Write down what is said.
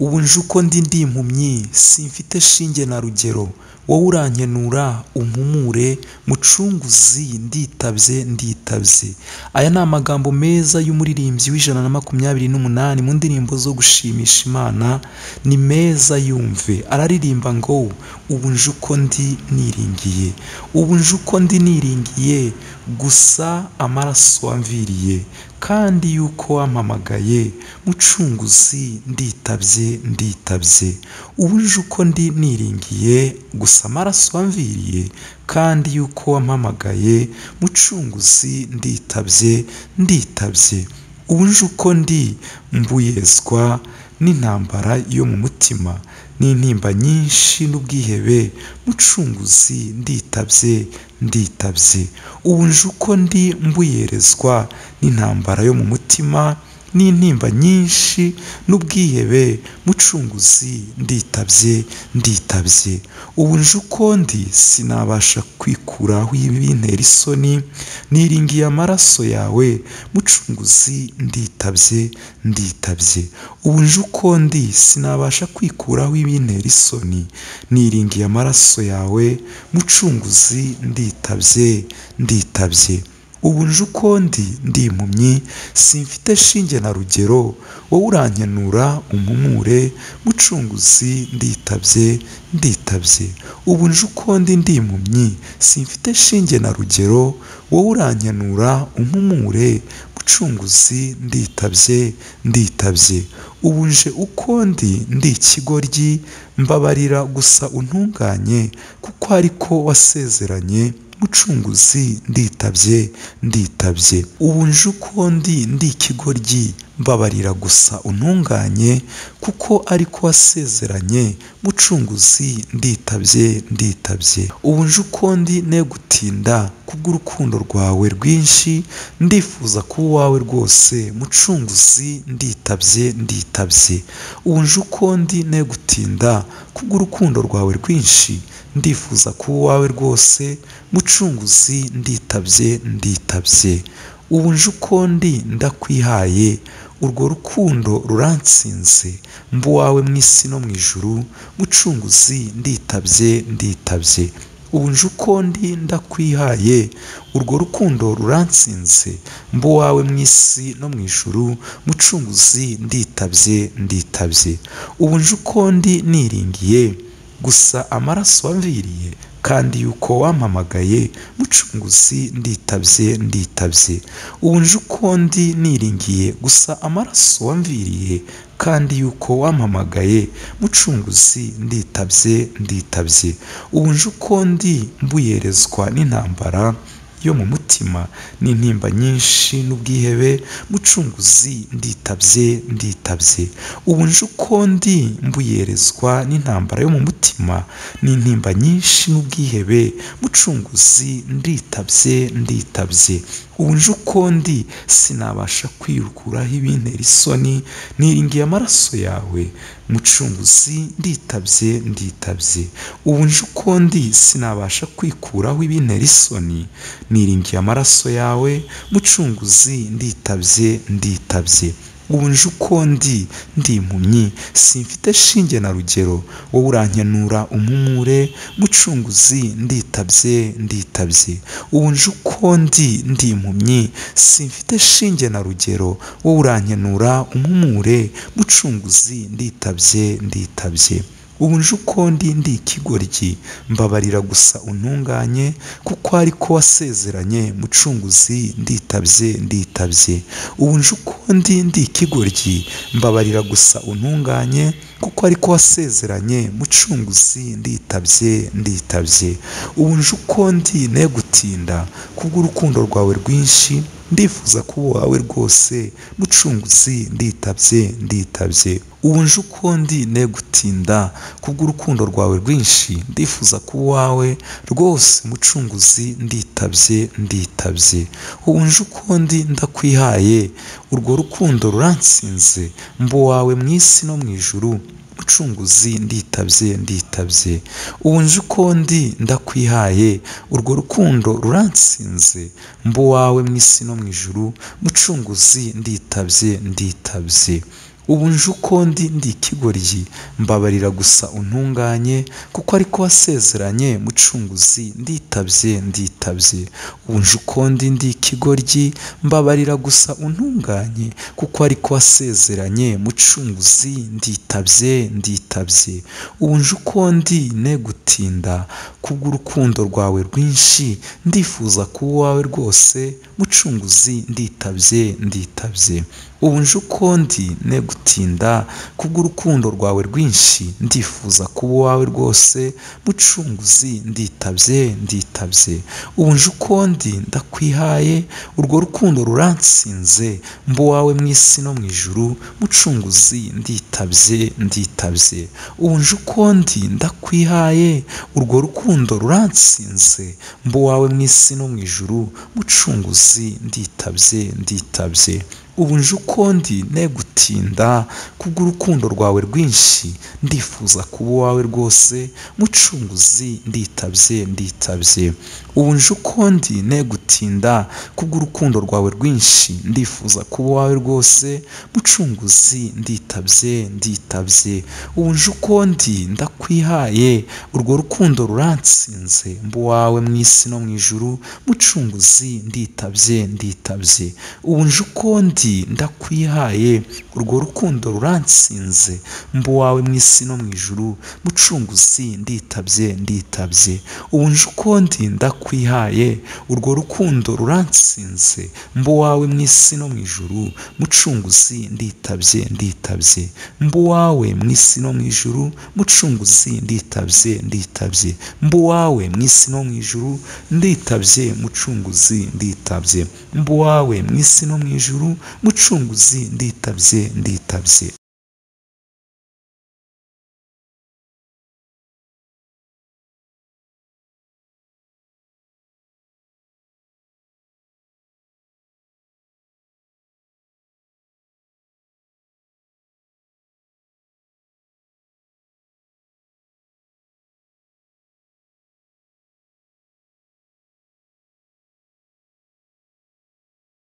ubu nje uko ndi ndi impumyi simfite shinge na rugero wowe urankenura umpumure mucunguzi nditabye nditabye aya ni amagambo meza y'umuririmbyi w'ijana na makumyabiri n'umunani mu ndirimbo zo gushimisha imana ni meza yumve araririmba ngo ubu nje uko ndi niringiye ubu nje uko ndi niringiye gusa amaraso wamviriye kandi yuko wampamagaye mucunguzi nditabye nditabye ubu nje uko ndi niringiye gusa amaraso wamviriye kandi yuko wampamagaye mucunguzi nditabye nditabye ubu nje uko ndi mbuyezwa n'intambara yo mu mutima n'intimba nyinshi n'ubwihebe mucunguzi nditabye nditabye ubu nje uko ndi mbuyerezwa n'intambara yo mu mutima n'intimba nyinshi n'ubwihebe mucunguzi nditabye nditabye ubu nje uko ndi sinabasha kwikuraho ibintera isoni niringiye amaraso yawe mucunguzi nditabye nditabye ubu nje uko ndi sinabasha kwikuraho ibintera isoni niringiye amaraso yawe mucunguzi nditabye nditabye ubu nje uko ndi ndi impumyi simfite shinge na rugero wowe urankenura umpumure mucunguzi nditabye nditabye ubu nje uko ndi ndi impumyi simfite shinge na rugero wowe urankenura umpumure mucunguzi nditabye nditabye ubu nje uko ndi ndi ikigoryi mbabarira gusa untunganye kuko ariko wasezeranye mucunguzi nditabye nditabye ubu nje uko ndi ndi ikigoryi mbabarira gusa untunganye kuko ariko wasezeranye mucunguzi nditabye nditabye ubu nje uko ndi ne gutinda kubw'urukundo rwawe rwinshi ndifuza kuba uwawe rwose mucunguzi nditabye nditabye ubu nje uko ndi ne gutinda kubw'urukundo rwawe rwinshi ndifuza kuba uwawe rwose mucunguzi nditabye nditabye ubu nje uko ndi ndakwihaye urwo rukundo ruransinze mbuwawe mu isi no mu ijuru mucunguzi nditabye nditabye ubu nje uko ndi ndakwihaye urwo rukundo ruransinze mbuwawe mu isi no mu ijuru mucunguzi nditabye nditabye ubu nje uko ndi niringiye gusa amaraso wamviriye kandi yuko wampamagaye mucunguzi nditabye nditabye ubu nje uko ndi niringiye gusa amaraso wamviriye kandi yuko wampamagaye mucunguzi nditabye nditabye ubu nje uko ndi mbuyerezwa n'intambara yo mu mutima n'intimba nyinshi n'ubwihebe mucunguzi nditabye nditabye ubu nje uko ndi mbuyerezwa n'intambara yo mu mutima n'intimba nyinshi n'ubwihebe mucunguzi nditabye nditabye ubu nje uko ndi sinabasha kwirukuraho ibintera isoni niringiye amaraso yawe mucunguzi nditabye nditabye ubu nje uko ndi sinabasha kwikuraho ibintera isoni niringiye amaraso yawe mucunguzi nditabye nditabye ubu nje uko ndi ndi impumyi simfite shinge na rugero wowe urankenura umpumure mucunguzi nditabye nditabye ubu nje uko ndi ndi impumyi simfite shinge na rugero wowe urankenura umpumure mucunguzi nditabye nditabye ubu nje uko ndi ndi ikigoryi mbabarira gusa untunganye kuko ariko wasezeranye mucunguzi nditabye nditabye ubu nje uko ndi ndi ikigoryi mbabarira gusa untunganye kuko ariko wasezeranye mucunguzi nditabye nditabye ubu nje uko ndi ne gutinda kubw'urukundo rwawe rwinshi ndifuza kuba uwawe rwose mucunguzi nditabye nditabye ubu nje uko ndi ne gutinda kubw'urukundo rwawe rwinshi ndifuza kuba uwawe rwose mucunguzi nditabye nditabye ubu nje uko ndi ndakwihaye urwo rukundo ruransinze mbuwawe mu isi no mu ijuru mucunguzi nditabye nditabye ubu nje uko ndi ndakwihaye urwo rukundo ruransinze mbuwawe mu isi no mu ijuru mucunguzi nditabye nditabye ubu nje uko ndi ndi ikigoryi mbabarira gusa untunganye kuko ariko wasezeranye mucunguzi nditabye nditabye ubu nje uko ndi ndi ikigoryi mbabarira gusa untunganye kuko ariko wasezeranye mucunguzi nditabye nditabye ubu nje uko ndi ne gutinda kubw'urukundo rwawe rwinshi ndifuza kuba uwawe rwose mucunguzi nditabye nditabye ubu nje uko ndi ne gutinda kubw'urukundo rwawe rwinshi ndifuza kuba uwawe rwose mucunguzi nditabye nditabye ubu nje uko ndi ndakwihaye urwo rukundo ruransinze mba uwawe mu isi no mu ijuru mucunguzi nditabye nditabye ubu nje uko ndi ndakwihaye urwo rukundo ruransinze mba uwawe mu isi no mu ijuru mucunguzi nditabye nditabye ubu nje uko ndi ne gutinda kubw'urukundo rwawe rwinshi ndifuza kuba uwawe rwose mucunguzi nditabye nditabye ubu nje uko ndi ne gutinda kubw'urukundo rwawe rwinshi ndifuza kuba uwawe rwose mucunguzi nditabye nditabye ubu nje uko ndi ndakwihaye urwo rukundo ruransinze mba uwawe mu isi no mu ijuru mucunguzi nditabye nditabye ubu nje uko ndi ndakwihaye urwo rukundo ruransinze mba uwawe mu isi no mu ijuru mucunguzi nditabye nditabye ubu nje uko ndi ndakwihaye urwo rukundo ruransinze mba uwawe mu isi no mu ijuru mucunguzi nditabye nditabye mba uwawe mu isi no mu ijuru mucunguzi nditabye nditabye mba uwawe mu isi no mu ijuru nditabye mucunguzi nditabye mba uwawe mu isi no mu ijuru mucunguzi nditabye nditabye